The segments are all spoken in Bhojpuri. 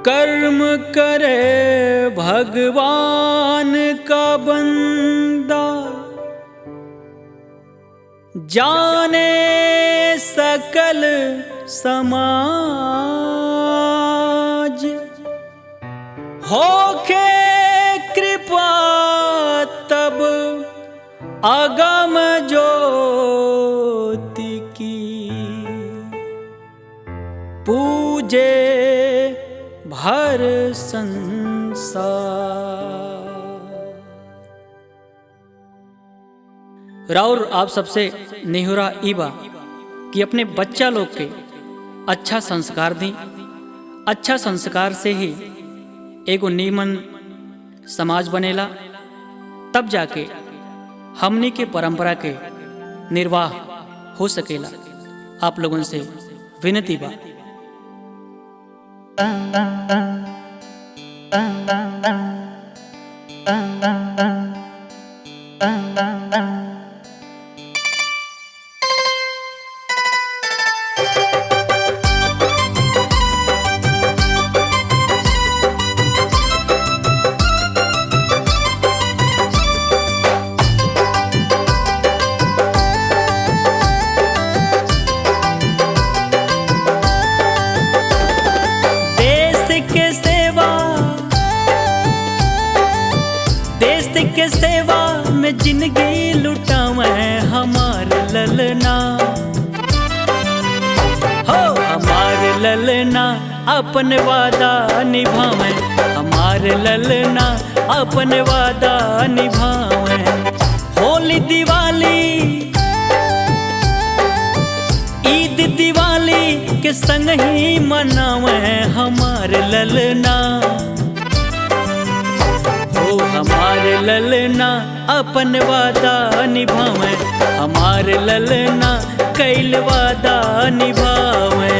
कर्म करे भगवान का बंदा जाने सकल समाज होखे कृपा तब अगम ज्योति की पूजे भर संसार राउर आप सबसे नेहुरा ईबा कि अपने बच्चा लोग के अच्छा संस्कार दी अच्छा संस्कार से ही एगो नीमन समाज बनेला तब जाके हमनी के परंपरा के निर्वाह हो सकेला आप लोगन से विनती बा देश के सेवा देश के सेवा में जिंदगी लुटावे हमार ललना हो हमार ललना अपन वादा निभावे हमार ललना अपन वादा निभावे होली दिवाली ईद दिवाली के संग ही मनावे हमार ललना ओ हमार ललना अपन वादा निभावे हमार ललना कैल वादा निभावे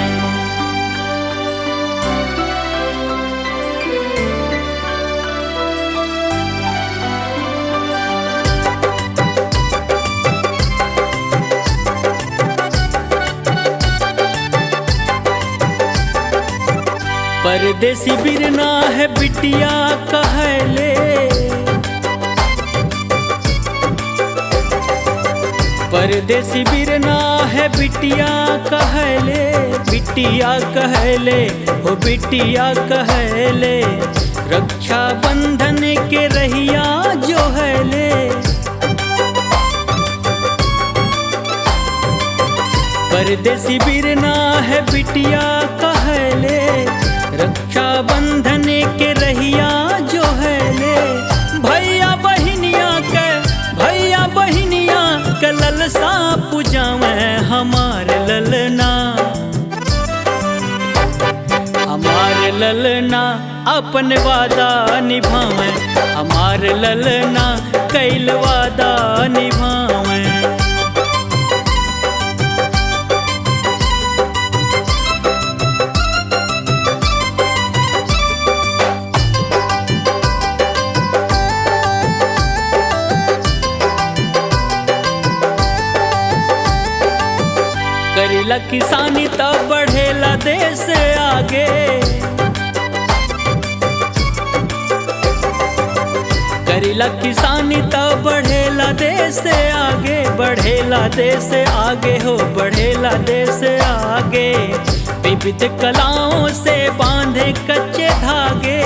परदेसी बिरना है बिटिया कहले परदेसी बिरना है बिटिया कहले बिटिया कहले हो बिटिया कहले रक्षा बंधन के रहिया जो हैले परदेसी बिरना है बिटिया कहले रक्षा बंधन के रहिया जो है ले भैया बहिनिया के भैया बहिनिया के ललसा पूजावे हमार ललना हमार ललना अपन वादा निभावे हमार ललना कैल वादा निभावे करीला किसानी तब बढ़ेला देश आगे करीला किसानी तब बढ़ेला देश आगे बढ़ेला देश आगे हो बढ़ेला देश आगे विविध कलाओं से बांधे कच्चे धागे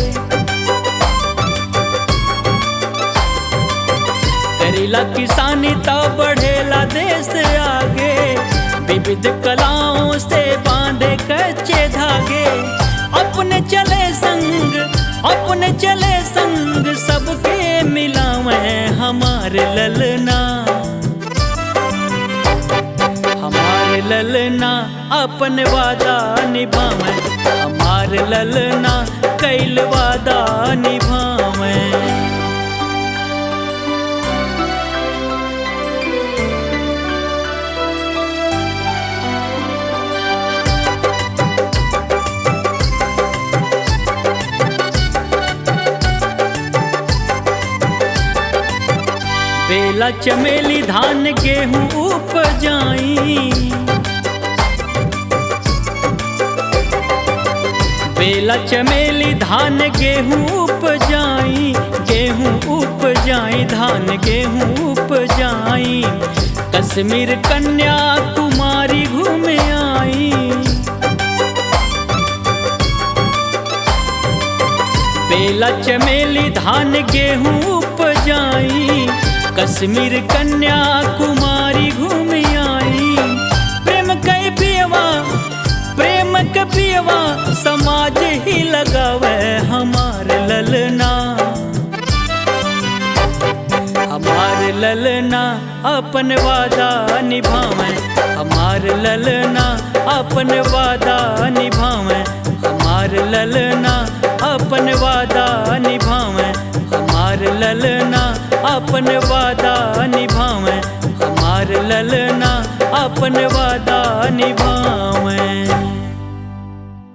करीला किसानी तब बढ़ेला देश आगे विविध कलाओं से बांधे कच्चे धागे अपने चले संग अपने चले संग सबके मिलावे हमार ललना हमार ललना अपन वादा निभावे हमार ललना कैल वादा निभावे बेला चमेली धान गेहूं उपजाई बेला चमेली धान गेहूँ उपजाई गेहूँ उपजाई धान गेहूँ उपजाई कश्मीर कन्या कुमारी घूमे आई बेला चमेली धान गेहूँ उपजाई कश्मीर कन्या कुमारी घूम आई प्रेम कई पियवा प्रेम के पियवा समाज ही लगावे हमार ललना हमार ललना अपन वादा निभावे हमार ललना अपन वादा निभावे हमार ललना अपन वादा निभावे हमार ललना अपन वादा निभावे हमार ललना अपन वादा निभावे